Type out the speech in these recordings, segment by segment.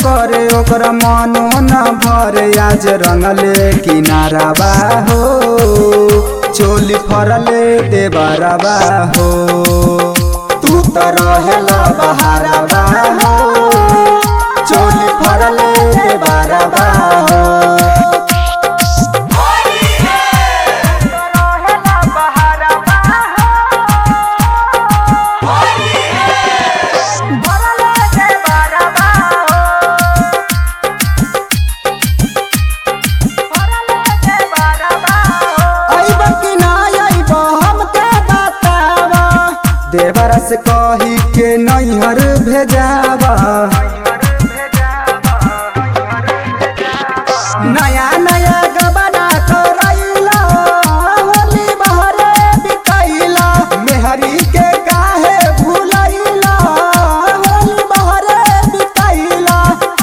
करे ओकरा मनो न भरे आज रंगले किनारा बा हो चोली फरले देबारा बा हो तू त रहेला बहारा बा हो चोली फरले देबारा बा हो अइब कि ना अइब हमके बतावा देवरा से कही के नैहर भेजावा नया नया गबना करैला होली बहरे बिकैला मेहरी के काहे भुलैला होली बहरे बिकैला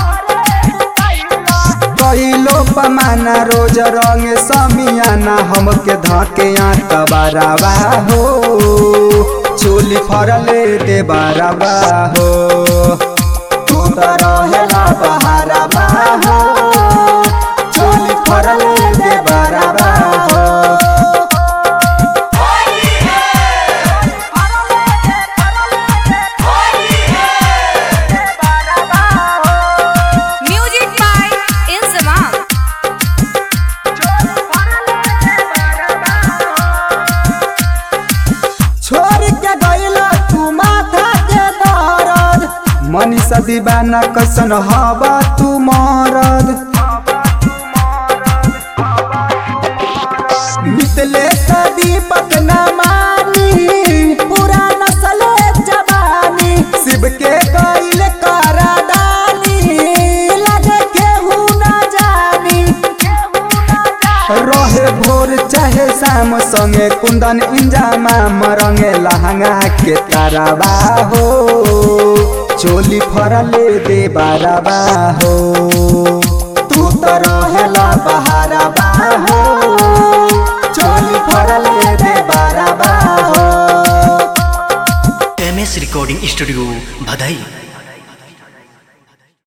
कहिलो पमाना रोज रंग समियाना हमके धके आतबारावा हो चोली फरले दे बारावा हो तू त रहेला बहारावा हो चोली फरले दे बारावा हो Music by Inzamam. छोड़ के गईला तू माथा के दर्द मनीषा दीवाना कैसन हवा तू मरद मितले दीपक न मानी पूरा नस्ल जवानी शिव के गईल करादानी लगे केहू न जानी रहे भोर चाहे शाम संगे कुंदन इंजामा मरंगे लहंगा के ताराबा हो चोली फरले दे बाराबा हो तू त रहेला बहाराबा हो चोली फरले दे बाराबा हो एम एस रिकॉर्डिंग स्टूडियो भदई